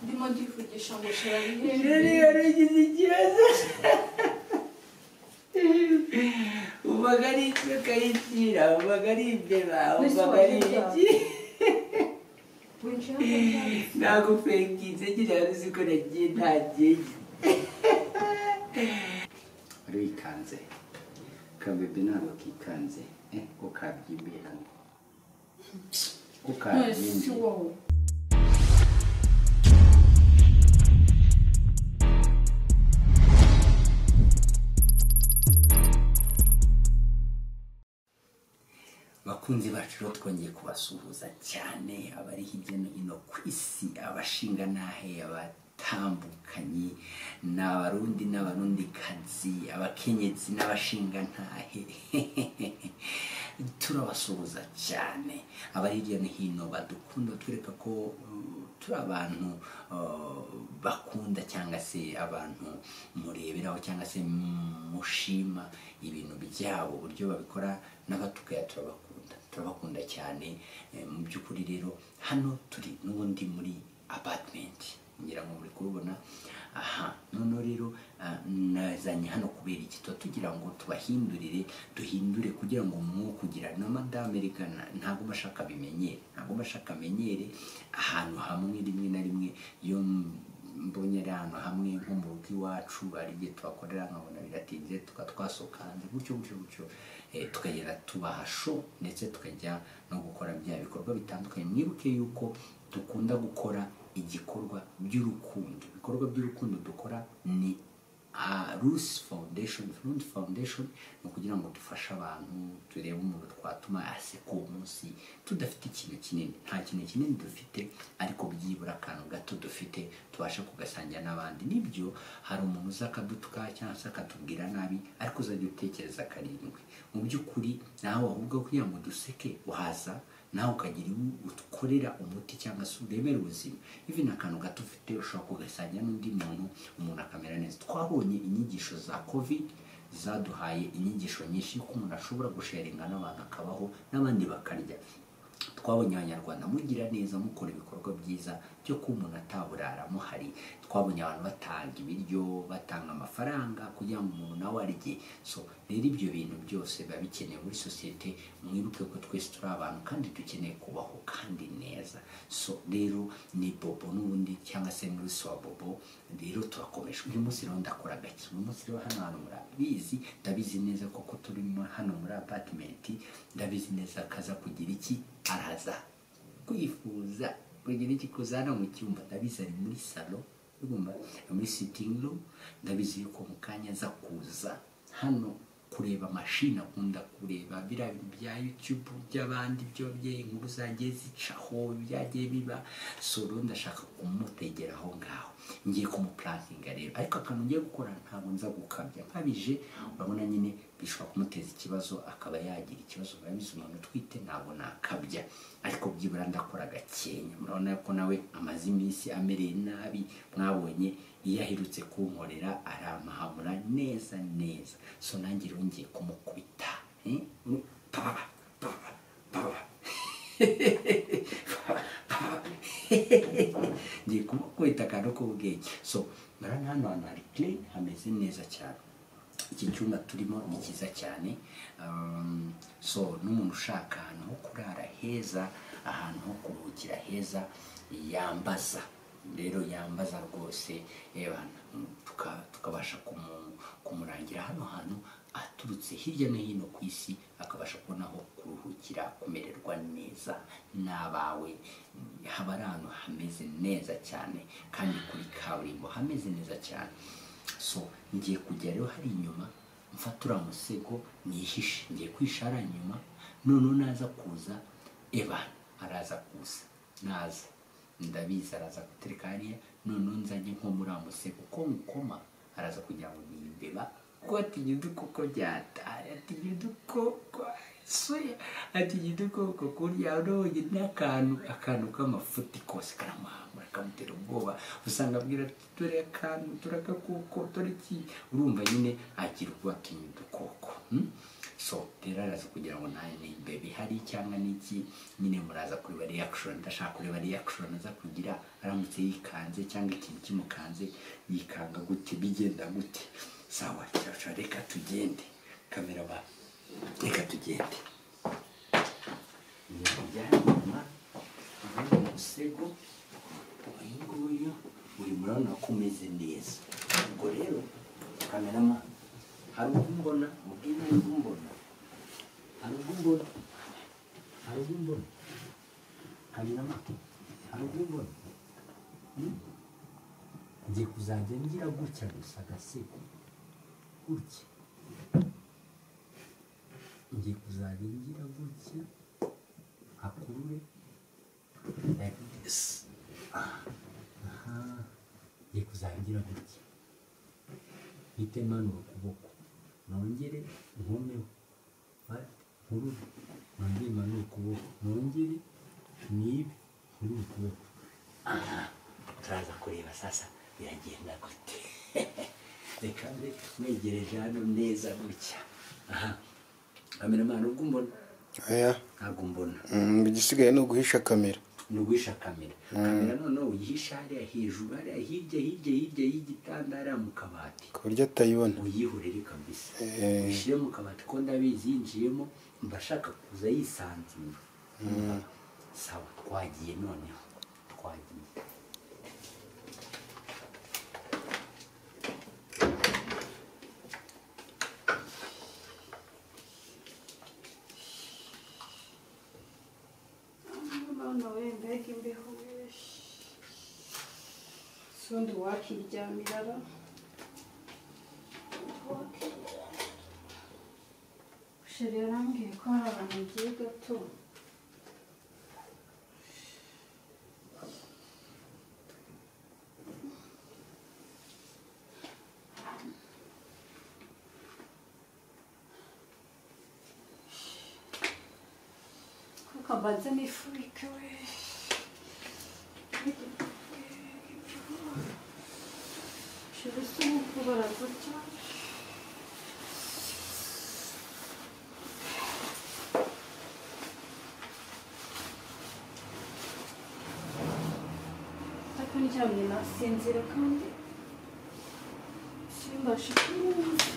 Ndimo ndivugisha ngo shira rero bihembe iyo rugize ikibazo ubaga ari icyo ukayitira ubaga ari imbeba ubaga ari iki winjira mu cyaro. ntabwo upenginze ngira ngo uzi ko nagiye ntagenge wari wikanze kabebe ntabwo kikanze eh ko kabyimbiye hano ko None si kabyimbiye wowe bakunzi bacu rero twongeye kubasuhuza cyane abari hirya no hino ku isi abashinga n'ahe abatambukanye ni abarundi n'abarundikazi abakenyezi n'abashinga ntahe turabasuhuza cyane abari hirya no hino badukunda twereka ko uh, turi abantu uh, bakunda cyangwa se abantu mureberaho cyangwa se mushima ibintu byabo uburyo babikora n'abatugaye turabakunda turabakunda cyane Eh, mu by'ukuri rero hano turi n'ubundi muri apatimenti ngira ngo muri kubibona aha noneho rero ah, nazanye hano kubera iki tuba tugira ngo tubahindurire duhindure kugira ngo mwukugira na madame rigana ntabwo bashaka bimenyere ntabwo bashaka amenyere ahantu hamwe rimwe na rimwe iyo mbonye ari ahantu hamwe nko mu rugo iwacu hari igihe tuhakorera nkabona biratinze tukaba twasohoka hanze gutyo gutyo gutyo Eh, tukagenda tubaha sho ndetse tukajya no gukora bya bikorwa bitandukanye mwibuke yuko dukunda gukora igikorwa by'urukundo ibikorwa by'urukundo dukora ni rusi foundation rundi foundation ni ukugira ngo dufashe abantu turebe umuntu twatuma aseka uwo munsi tudafite ikintu kinini nta kintu kinini dufite ariko byibura akantu gato dufite tubashe kugasangira n'abandi nibyo hari umuntu uza akadutuka cyangwa se akatubwira nabi ariko uzajya utekereza karindwi mu by'ukuri nawe ahubwo kugira ngo duseke waza nawe ukagira iwo ukorera umuti cyangwa se uremera ubuzima ivi akantu gato ufite ushobora kugasanya n'undi muntu umuntu akamera neza twabonye inyigisho za covid zaduhaye inyigisho nyinshi ko umuntu ashobora gusharinga n'abantu akabaho n'abandi bakarya twabonye abanyarwanda mugira neza mukora ibikorwa byiza byo kuba umuntu ataburara muhari twabonye abantu batanga ibiryo batanga amafaranga kugira ngo umuntu nawe arye so rero ibyo bintu byose biba bikenewe muri sosiyete mwibuke ko twese turi abantu kandi dukeneye kubaho kandi neza so rero ni bobo n'ubundi cyangwa se muri wa bobo rero turakomeje uyu munsi rero ndakora gake uyu munsi rero hano hantu murabizi ndabizi neza koko turimo hano muri apatimenti ndabizi neza kaza kugira iki araza kwifuza kugira iki kuzana mu cyumba ndabizi ari muri salo urumva muri sitingi rumu ndabizi yuko mu kanya aza kuza hano kureba amashini akunda kureba biriya bintu bya yutubu by'abandi byo bye inkuru zagiye zicaho byagiye biba so rero ndashaka kumutegera aho ngaho ngiye kumupurakinga rero ariko akantu ngiye gukora ntabwo nza gukabya nkabije urabona nyine bishobora kumuteza ikibazo akaba yagira ikibazo murabizi umuntu utwite ntabwo nakabya ariko byibura ndakora gakenya murabona ko nawe amaze iminsi amereye nabi mwabonye iyo aherutse kunkorera arampahamura neza neza so nanjye rero ngiye kumukubita eh? Paba, paba, paba. ngiye kumukubita akantu k'ubwenge so murabona hano hantu hari clean hameze neza cyane iki cyumba turimo ni cyiza cyane Um, so n'umuntu ushaka ahantu ho kurara heza ahantu ho kuruhukira heza yambaza rero yambaza rwose ebana tuka- tukabasha kumu- kumurangira hano hantu aturutse hirya no hino ku isi akabasha kubona aho kuruhukira kumererwa neza n'abawe haba ari ahantu hameze neza cyane kandi kuri kaburimbo hameze neza cyane so ngiye kujya rero hari inyuma mfata uriya musego nihishe ngiye kwihisha hariya inyuma noneho naza kuza eba araza kuza naza ndabizi araza gutereka hariya noneho nzanye nko muri amusego ko mukoma araza kugira ngo nimbeba kuko atijyuduko ko byataye atijyuduko ko se atijyuduko ko kurya uronye n'akantu akantu k'amafuti kose karamuhambura kamutera ubwoba usanga abwira ati dore akantu dore agakoko dore iki urumva nyine agira ubwoba atinya udukoko hmm? so rero araza kugira ngo nawe nimbe bihari cyangwa n'iki nyine muraza kureba reaction ndashaka kureba reaction aza kugira aramutse yikanze cyangwa ikintu kimukanze yikanga gute bigenda gute sawa cyacura reka tugende kamera ba reka tugende ibintu byanyuma ahandi mu musego uyu nguyu uri murabona ko umeze neza ubwo rero kamerama hari ubwumbona ubwina ari ubwumbona hari ubwumbona hari ubwumbona kamerama hari ubwumbona Hmm? ngiye kuzajya ngira gutya gusa agasego gutya ngiye kuzajya ngira gutya hakurure like this Ah, aha ngiye kuzajya ngira gutya mpite manura ukuboko nongere nkomeho What? nkurure nongere manure ukuboko nongere nibe nkurure ukuboko aha turaza kureba sasa biragenda gute reka mbe mwegereje hano neza gutya aha kamera mpano ubwo umbona oya ntabwo umbona Mm, igisigaye ni uguhisha kamera ni uguhisha kamera kamera noneho uyihisha hariya hejuru hariya hirya hirya hirya y'igitanda hariya mu kabati ku buryo atayibona uyihurire kabisa Eh. ushyire mu kabati ko ndabizi yinjiyemo mba ashaka kuza yisanzura sawa twagiye noneho twagiye None wenda imbeho sundi wakiryamira sheri yarambwiye ko hari abantu bagiye gato kuko mbanze nifubike we sheri usa nk'ukubara gutya ariko ndyamye nasinzira kandi simbasha kumwumva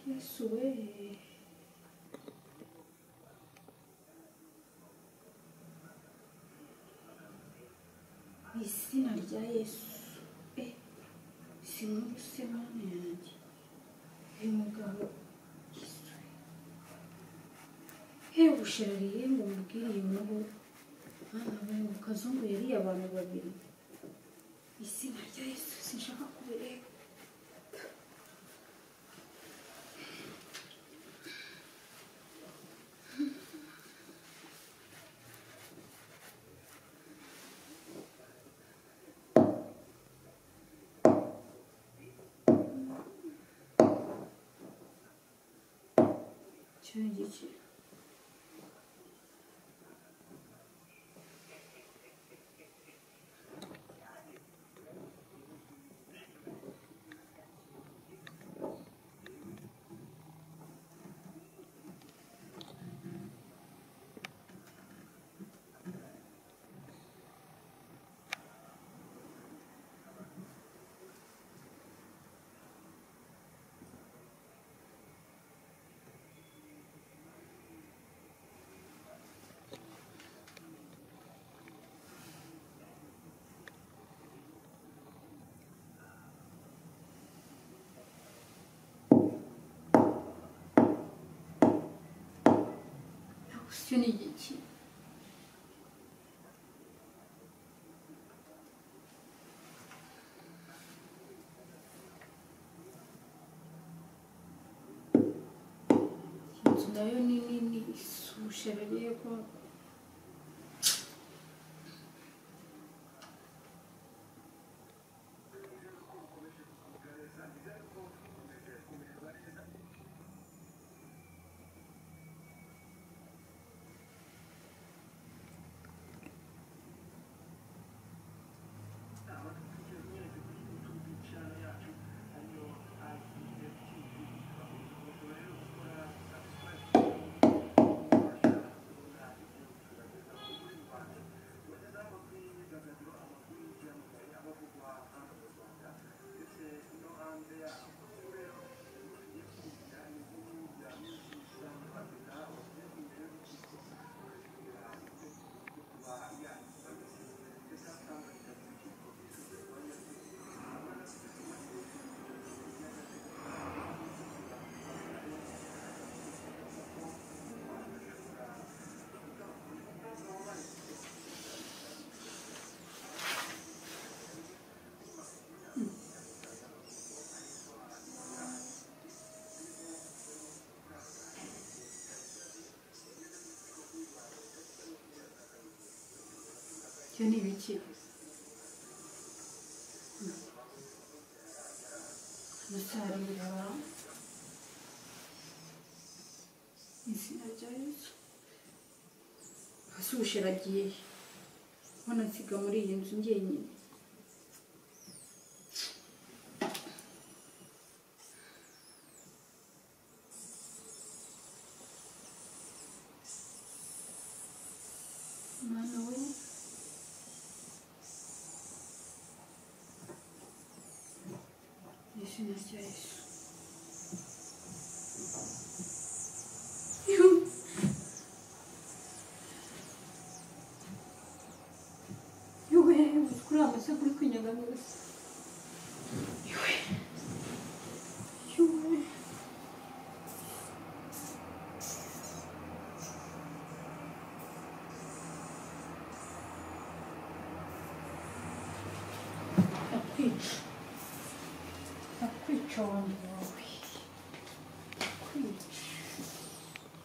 yesu we mu izina rya yesu e sinumva isebane yanjye uyu mugabo yesu we bushariye ngo mubwire iyi nkuru mwana we mu kazungu yariye abantu babiri mu izina rya yesu sinshaka kubireba icyo gice icyo ni igiki inzu nayo ni nini isushe yego ibyo ni ibiki hano se hari ibiraba izina rya yesu hasi ubushera agiye ubona nsiga muri iyi nzu njyenyine umwana we izina rya yesu Yuhu. yuwe kuri amase kuri kwinyegamo gusa yuwe yuwe nakwica nakwica abantu bawe nakwica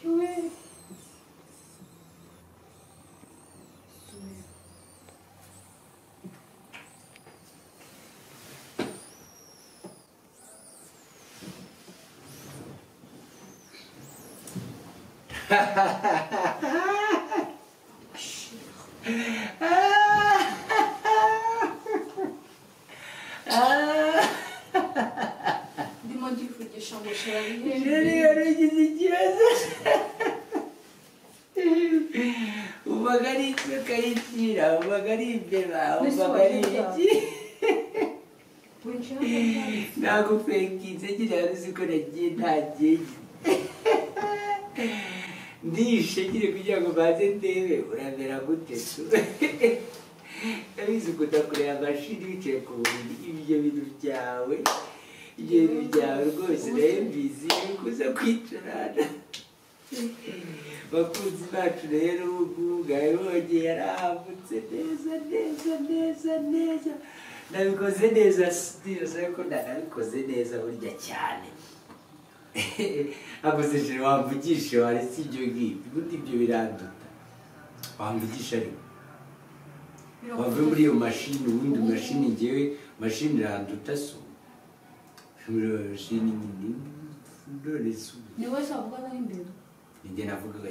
yuwe Yuwe. ndimo ndivugisha ngo shira rero bihe iyo rugize ikibazo ubaga ari itwe ukayitira ubaga ari imbeba ubaga ari iki winjira mu bwato. ntabwo fekinze kiriya ruziko nagiye ntageye ndishe kiri kugira ngo baze ndebe uramera gute tu abizi ukunda kureba amashini wicaye ku buriri ibyo bintu byawe ibyo bintu byawe rwose nayo mbizi ni kuza kwicarana bakunzi bacu rero ubu ngubu ngayo bongeye yarahambutse neza neza neza neza nabikoze neza ntibize ko nabikoze neza burya cyane ntabwo sejere wamvugisha wari si ibyo ngibyo ubundi ibyo biranduta wamvugisha ariko wave muri iyo mashini ubundi mashini ngewe mashini iranduta si ubu mashini nyine none si ubu ni wowe zavuganaho imbere nijye navugaga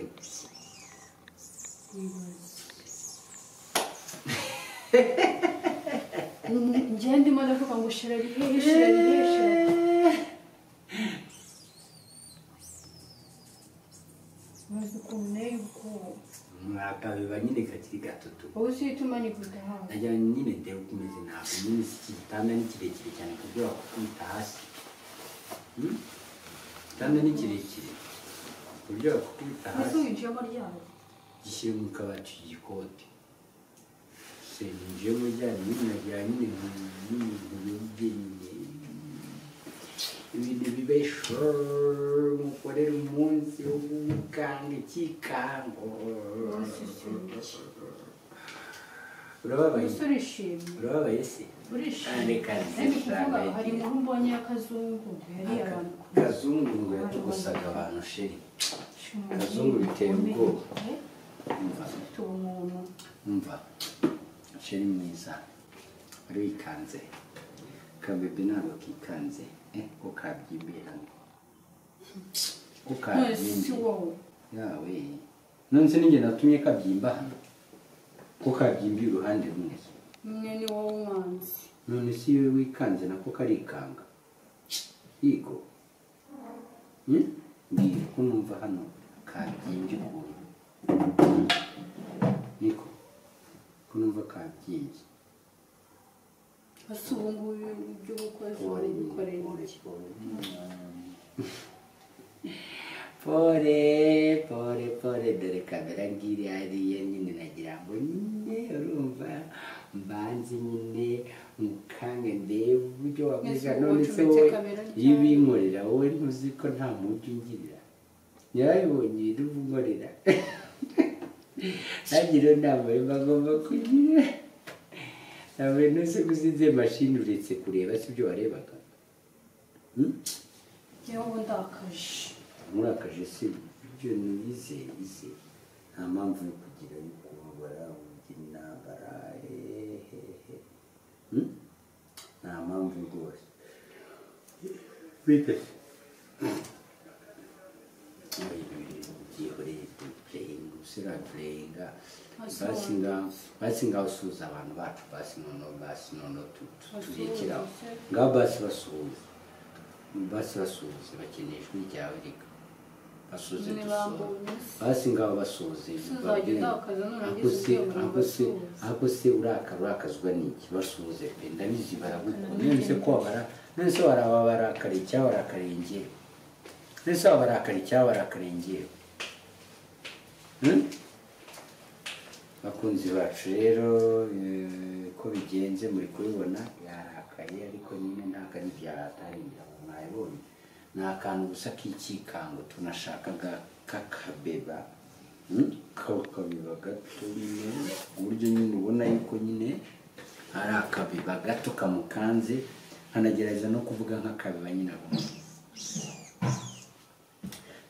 njye ndimo ndavuga ngo shira rihehe shira rihehe shira rihehe. maze ukuntu nayo ubwoba umwaka biba nyine kakiri gatoto wowe usituma nikuta hafi najya nyine ndeba uko umeze ntabwo nyine si iki gitanda ni kirekire cyane ku buryo wakukubita hasi Hmm? igitanda ni kirekire ku buryo wakukubita ese hasi winjiyemo ryabo gishyire mu kabati igikote seninjemo ryari nyine najya nyine nkubyenyine ibintu bibe shororo mukorere umunsi wo gukanga ikikango urababaye umusore ishimye urababaye se urishimye Kandi kandi kuvuga kandi hari inkuru mbonye y'akazungu yariye Aka- abantu kazungu ngo yatugusaga abantu sheri Akazungu biteye ubwoba. umva afite ubumuntu umva sheri mwiza wari wikanze kabebe ntabwo kikanze eh, ko kabyibuye hano ko mwese si kabyimbye wowe yawe none se ninjye natumye kabyimba hano ko kabyimbiye uruhande rumwe mwe ni wowe umwanzi none si iyo wikanze nako karikanga yigo Hmm? mbwira ko numva hano kabyimbye ukuntu niko ko numva kabyimbye ese ubu ngubu iby'ubukozi Pole, ubikorera pole, iki pole. pole pole pole dore kamera ngiri hariya nyine nagira ngo nyine urumva mbanze nyine mukange ndebe uburyo wavuga Ese none ubu se ucometse wowe kamera ryari? iyo ubinkorera wowe ntuzi ko nta mujyi ungirira yarabibonye ibintu uba unkorera ntagira inama yo bagomba kugira ntabwo ntuzi ko uzinze mashini uretse kureba si ibyo warebaga Hmm? yewe ubu ndakaje murakaje se ibyo nize ize nta mpamvu yo kugira yo kubabara uburyo intambara hehehe Hmm? nta mpamvu rwose bite usirapureyinga Asuhuza. basinga basinga usuhuza abantu bacu basi nono basi nono tu- tu- tubekeraho Basuhuza. ngaho basi basuhuza basi basuhuza bakeneye ijwi ryawe rika basuhuze Niba dusohoze mbonye se. basi ngaho basuhuze Tuzajya utakaza nurangiza ubwenge ngo basuhuze. ako se urakara urakazwa n'iki basuhuze pe ndabizi baragukunda none se ko wabara none se waraba barakariye cyangwa barakariye ngewe none se waba barakariye cyangwa barakariye ngewe Hmm? bakunzi bacu rero eh, ko bigenze muri kubibona yarakaye ariko nyine ntabwo ari byarataringira ngo mwayibonye ni akantu gusa k'ikikango tunashakaga k'akabeba Hmm? kakabeba gato nyine ku buryo nyine ubona yuko nyine ari akabeba gato kamukanze nkanagerageza no kuvuga nk'akabeba nyine abona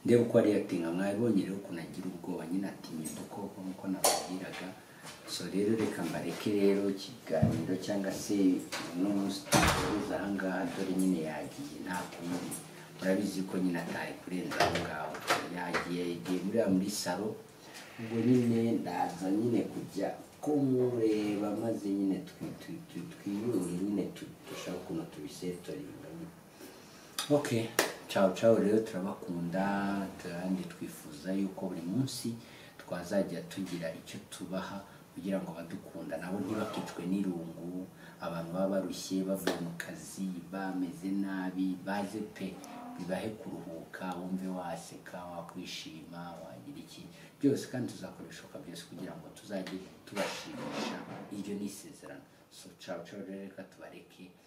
ndeba uko ari yatinga mwabibonye rero ukuntu agira ubwoba nyine atinya udukoko nk'uko nababwiraga so rero reka mbareke rero ikiganiro cyangwa se uno munsi duhuza aha ngaha dore nyine yagiye nta kundi murabizi ko nyine atari kurenza aho ngaho yagiye yagiye muri muri salo ubwo nyine ndaza nyine kujya kumureba maze nyine twi- twi- twi- twiyunge nyine tu- dushaka ukuntu tubisetoringa nyine ok ciao ciao rero turabakunda kandi twifuza yuko buri munsi twazajya tugira icyo tubaha kugira ngo abadukunda nabo ntibakicwe n'irungu abantu baba barushye bavuye mu kazi bameze nabi baze pe bibahe kuruhuka wumve waseka wakwishima wagira iki byose kandi tuzakora ibishoboka byose kugira ngo tuzajye tubashimisha iryo ni isezerano so ciao ciao rero reka tubareke